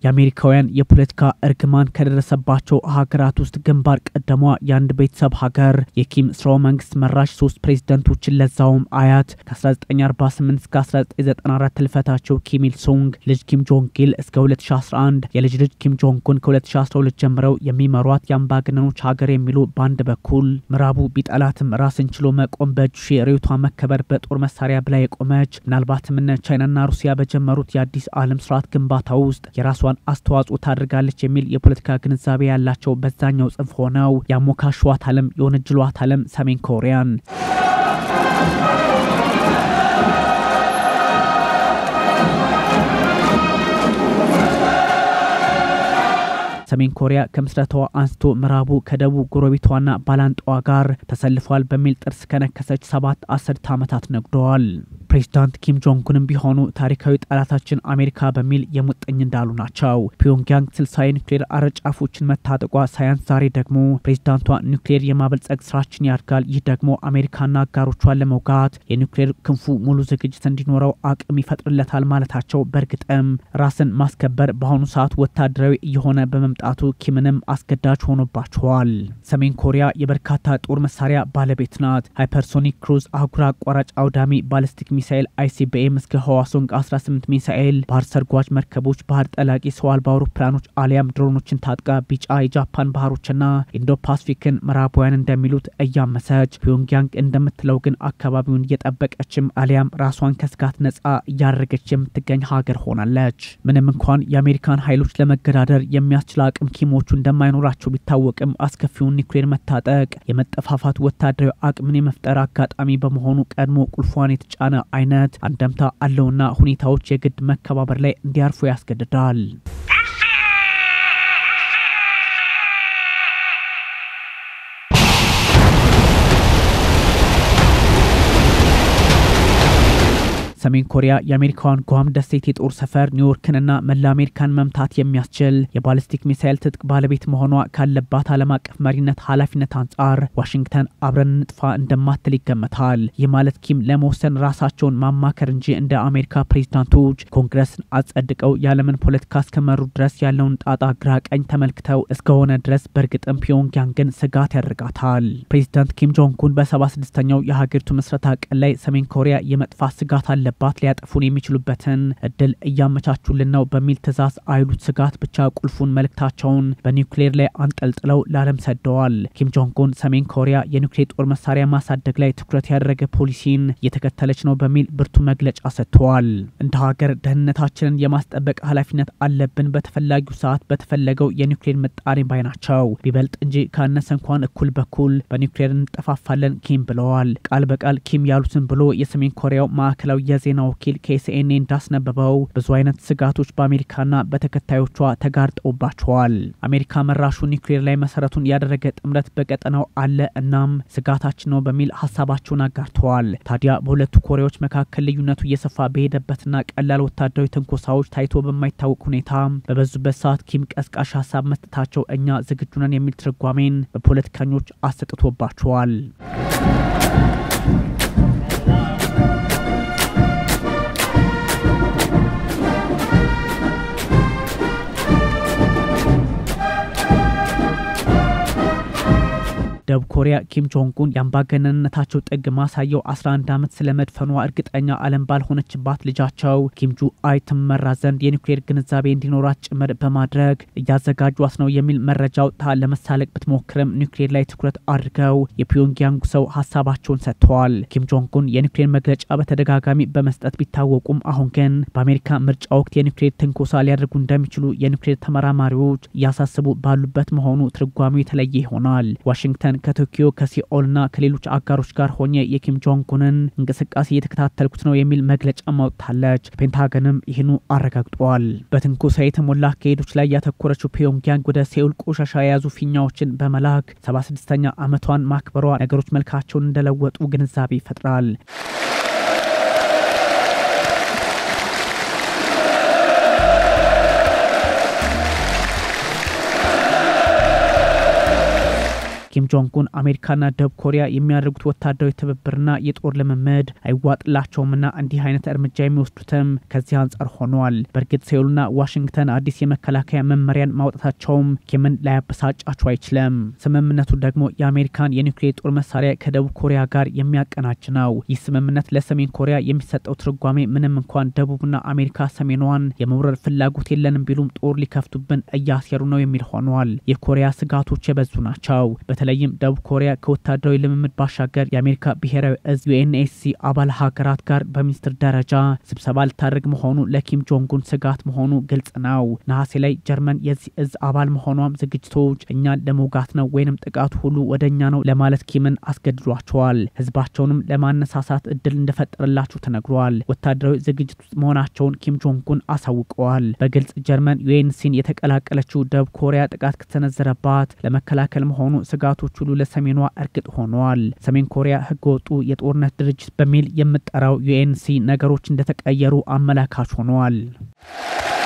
የአሜሪካውያን የፖለቲካ እርግማን ከደረሰባቸው ሀገራት ውስጥ ግንባር ቀደሟ የአንድ ቤተሰብ ሀገር የኪም ስርወ መንግስት መራሽ ሶስት ፕሬዝደንቶችን ለዛውም አያት ከ1948 እስከ 1994 ህልፈታቸው ኪም ኢል ሱንግ ልጅ ኪም ጆንግ ኢል እስከ 2011 የልጅ ልጅ ኪም ጆንጉን ከ2012 ጀምረው የሚመሯት የአምባገነኖች ሀገር የሚሉ በአንድ በኩል ምዕራቡ ቢጠላትም ራስን ችሎ መቆም በእጁ ርዕዮቷ መከበር በጦር መሳሪያ ብላ የቆመች ምናልባትም እነ ቻይናና ሩሲያ በጀመሩት የአዲስ ዓለም ስርዓት ግንባታ ውስጥ የራሷን አስተዋጽኦ ታደርጋለች የሚል የፖለቲካ ግንዛቤ ያላቸው በዛኛው ጽንፍ ሆነው ያሞካሿት ዓለም የወነጅሏት ዓለም ሰሜን ኮሪያን ሰሜን ኮሪያ ከምስረታዋ አንስቶ ምዕራቡ ከደቡብ ጎረቤቷና ባላንጣዋ ጋር ተሰልፏል በሚል ጥርስ ከነከሰች ሰባት አስርት ዓመታት ነግደዋል። ፕሬዚዳንት ኪም ጆንጉንም ቢሆኑ ታሪካዊ ጠላታችን አሜሪካ በሚል የሙጥኝ እንዳሉ ናቸው። ፒዮንግያንግ ስልሳ የኒውክሌር አረጫፎችን መታጠቋ ሳያንስ ዛሬ ደግሞ ፕሬዚዳንቷ ኒውክሌር የማበልጸግ ስራችን ያድጋል፣ ይህ ደግሞ አሜሪካና አጋሮቿን ለመውጋት የኒውክሌር ክንፉ ሙሉ ዝግጅት እንዲኖረው አቅም ይፈጥርለታል ማለታቸው በእርግጥም ራስን ማስከበር በአሁኑ ሰዓት ወታደራዊ እየሆነ በመምጣቱ ኪምንም አስገዳጅ ሆኖባቸዋል። ሰሜን ኮሪያ የበርካታ ጦር መሳሪያ ባለቤት ናት። ሃይፐርሶኒክ ክሩዝ አህጉር አቋራጭ አውዳሚ ባሊስቲክ ሚሳኤል አይሲቢኤም እስከ ህዋሶንግ 18 ሚሳኤል፣ ባህር ሰርጓጅ መርከቦች፣ ባህር ጠላቂ ሰው አልባ አውሮፕላኖች አሊያም ድሮኖችን ታጥቃ ቢጫ የጃፓን ባህሮችና ኢንዶ ፓስፊክን ምዕራባውያን እንደሚሉት እያመሰች ፒዮንግያንግ እንደምትለው ግን አካባቢውን እየጠበቀችም አሊያም ራሷን ከስጋት ነጻ እያደረገች የምትገኝ ሀገር ሆናለች። ምንም እንኳን የአሜሪካን ኃይሎች ለመገዳደር የሚያስችል አቅም ኪሞቹ እንደማይኖራቸው ቢታወቅም አስከፊውን ኒውክሌር መታጠቅ የመጠፋፋት ወታደራዊ አቅምን የመፍጠር አጋጣሚ በመሆኑ ቀድሞ ቁልፏን የተጫነ አይነት አንደምታ አለውና ሁኔታዎች የግድ መከባበር ላይ እንዲያርፉ ያስገድዳል። ሰሜን ኮሪያ የአሜሪካዋን ጓም ደሴት የጦር ሰፈር ኒውዮርክንና መላ አሜሪካን መምታት የሚያስችል የባሊስቲክ ሚሳይል ትጥቅ ባለቤት መሆኗ ካለባት ዓለም አቀፍ መሪነት ኃላፊነት አንጻር ዋሽንግተን አብረን ንጥፋ እንደማትል ይገመታል። ይህ ማለት ኪም ለመወሰን ራሳቸውን ማማከር እንጂ እንደ አሜሪካ ፕሬዚዳንቶች ኮንግረስን አጸድቀው የዓለምን ፖለቲካ እስከመሩ ድረስ ያለውን ጣጣ ግራ ቀኝ ተመልክተው እስከሆነ ድረስ በእርግጥም ፒዮንግያንግን ስጋት ያደርጋታል። ፕሬዚዳንት ኪም ጆንጉን በሰባ ስድስተኛው የሀገሪቱ ምስረታ ቀን ላይ ሰሜን ኮሪያ የመጥፋት ስጋት አለ ባት ሊያጠፉን የሚችሉበትን እድል እያመቻቹልን ነው በሚል ትዕዛዝ አይሉት ስጋት ብቻ ቁልፉን መልእክታቸውን በኒውክሌር ላይ አንጠልጥለው ለዓለም ሰደዋል። ኪም ጆንጉን ሰሜን ኮሪያ የኒውክሌር ጦር መሳሪያ ማሳደግ ላይ ትኩረት ያደረገ ፖሊሲን እየተከተለች ነው በሚል ብርቱ መግለጫ ሰጥተዋል። እንደ ሀገር ደህንነታችንን የማስጠበቅ ኃላፊነት አለብን፣ በተፈላጊው ሰዓት በተፈለገው የኒውክሌር ምጣኔ ባይ ናቸው። ቢበልጥ እንጂ ካነሰ እንኳን እኩል በኩል በኒውክሌር እንጠፋፋለን ኪም ብለዋል። ቃል በቃል ኪም ያሉትን ብሎ የሰሜን ኮሪያው ማዕከላዊ የዜና ወኪል ከሲኤንኤን እንዳስነበበው ብዙ አይነት ስጋቶች በአሜሪካና በተከታዮቿ ተጋርጠውባቸዋል። አሜሪካ መራሹ ኒውክሌር ላይ መሰረቱን ያደረገ ጥምረት በቀጠናው አለ፣ እናም ስጋታችን ነው በሚል ሀሳባቸውን አጋርተዋል። ታዲያ በሁለቱ ኮሪያዎች መካከል ልዩነቱ እየሰፋ በሄደበትና ቀላል ወታደራዊ ትንኮሳዎች ታይቶ በማይታወቅ ሁኔታ በበዙበት ሰዓት ኪም ቀስቃሽ ሀሳብ መስጠታቸው እኛ ዝግጁ ነን የሚል ትርጓሜን በፖለቲከኞች አሰጥቶባቸዋል። ደቡብ ኮሪያ ኪም ጆንጉን የአምባገነንነታቸው ጥግ ማሳየው 11 ዓመት ስለ መድፈኗ እርግጠኛ ዓለም ባልሆነችባት ልጃቸው ኪም ጁ አይ ትመራ ዘንድ የኒውክሌር ግንዛቤ እንዲኖራት ጭምር በማድረግ እያዘጋጇት ነው የሚል መረጃ አውጥታ ለመሳለቅ ብትሞክርም ኒውክሌር ላይ ትኩረት አድርገው የፒዮንግያንጉ ሰው ሀሳባቸውን ሰጥተዋል። ኪም ጆንጉን የኒውክሌር መግለጫ በተደጋጋሚ በመስጠት ቢታወቁም አሁን ግን በአሜሪካ ምርጫ ወቅት የኒውክሌር ትንኮሳ ሊያደርጉ እንደሚችሉ የኒውክሌር ተመራማሪዎች እያሳስቡ ባሉበት መሆኑ ትርጓሜው የተለየ ይሆናል። ዋሽንግተን ከቶኪዮ ከሲኦልና ከሌሎች አጋሮች ጋር ሆኜ የኪም ጆንጉንን እንቅስቃሴ እየተከታተልኩት ነው የሚል መግለጫ ማውጥታለች። ፔንታገንም ይህኑ አረጋግጧል። በትንኮሳ የተሞላ አካሄዶች ላይ ያተኮረችው ፒዮንግያንግ ወደ ሴኡል ቆሻሻ የያዙ ፊኛዎችን በመላክ 76ኛ ዓመቷን ማክበሯ ነገሮች መልካቸውን እንደለወጡ ግንዛቤ ይፈጥራል። ኪም ጆንጉን አሜሪካና ደቡብ ኮሪያ የሚያደርጉት ወታደራዊ ትብብርና የጦር ልምምድ አይዋጥላቸውምና እንዲህ አይነት እርምጃ የሚወስዱትም ከዚህ አንጻር ሆኗል። በእርግጥ ሴውልና ዋሽንግተን አዲስ የመከላከያ መመሪያን ማውጣታቸውም ኪምን ላያበሳጫቸው አይችልም። ስምምነቱ ደግሞ የአሜሪካን የኒውክሌር ጦር መሳሪያ ከደቡብ ኮሪያ ጋር የሚያቀናጅ ነው። ይህ ስምምነት ለሰሜን ኮሪያ የሚሰጠው ትርጓሜ ምንም እንኳን ደቡብና አሜሪካ ሰሜኗን የመውረር ፍላጎት የለንም ቢሉም ጦር ሊከፍቱብን እያሴሩ ነው የሚል ሆኗል። የኮሪያ ስጋቶች የበዙ ናቸው። በተለይም ደቡብ ኮሪያ ከወታደራዊ ልምምድ ባሻገር የአሜሪካ ብሔራዊ እዝ ዩኤንኤስሲ አባል ሀገራት ጋር በሚኒስትር ደረጃ ስብሰባ ልታደርግ መሆኑ ለኪም ጆንጉን ስጋት መሆኑ ግልጽ ነው። ነሐሴ ላይ ጀርመን የዚህ እዝ አባል መሆኗም ዝግጅቶች እኛን ለመውጋት ነው ወይንም ጥቃቱ ሁሉ ወደ እኛ ነው ለማለት ኪምን አስገድዷቸዋል። ህዝባቸውንም ለማነሳሳት እድል እንደፈጠረላቸው ተነግሯል። ወታደራዊ ዝግጅት ውስጥ መሆናቸውን ኪም ጆንጉን አሳውቀዋል። በግልጽ ጀርመን ዩኤንሲን የተቀላቀለችው ደቡብ ኮሪያ ጥቃት ከተሰነዘረባት ለመከላከል መሆኑ ስጋቶች ሁሉ ለሰሜኗ እርግጥ ሆነዋል። ሰሜን ኮሪያ ህገወጡ የጦርነት ድርጅት በሚል የምጠራው ዩኤንሲ ነገሮች እንደተቀየሩ አመላካች ሆነዋል።